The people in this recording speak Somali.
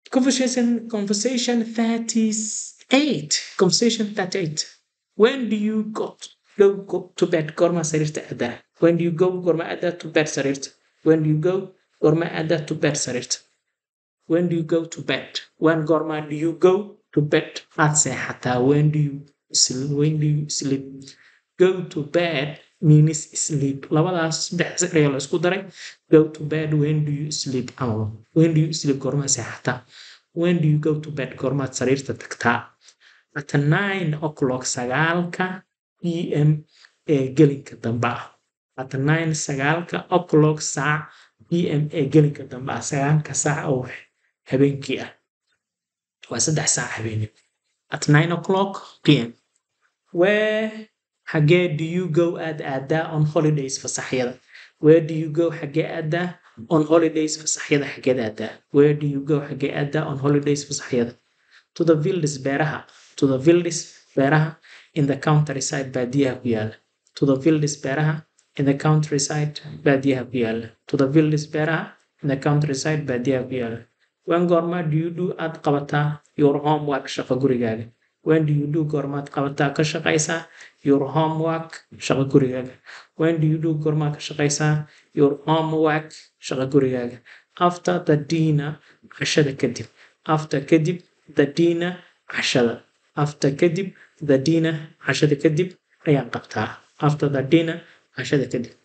conversation conversation 38 conversation 38 when do you go go, go to bed goorma sariirta aadaa when do you go goorma aadaa to bed sariirta when do you go goorma aadaa to bed sariirta when do you go to bed when goorma do you go to bed aad seexataa when do you sleep when do you sleep go to bed means sleep labadaas saddex ayaa la isku daray go to bed when do you sleep ama when do you sleep goorma seexataa when do you go to bed goormaad sariirta tagtaa at nine o'clock sagaalka p m ee gelinka dambe ah at nine sagaalka o'clock saac p m ee gelinka dambe ah sagaalka saac oo habeenkii ah waa saddex saac habeenimo at nine o'clock p m where xagee do you go aad aadaa on holidays fasaxyada where do you go xagee aadaa on holidays fasaxyada xageed aadaa where do you go xagee aadaa on holidays fasaxyada to the vildes beeraha to the vildes beeraha in the countryside baadiyaha ku yaala to the vildes beeraha in the countryside baadiyaha ku yaala to the vildes beeraha in the countryside baadiyaha ku yaala when goorma do you do aad qabataa your homework shaqo gurigaaga when do you do goormaad qabataa ka shaqaysaa your homework shaqo gurigaaga when do you do goormaad ka shaqaysaa your homework shaqo gurigaaga after the dinner cashada kadib after kadib the dinner cashada after kadib the dinner cashada kadib ayaan qabtaa after the dinner cashada kadib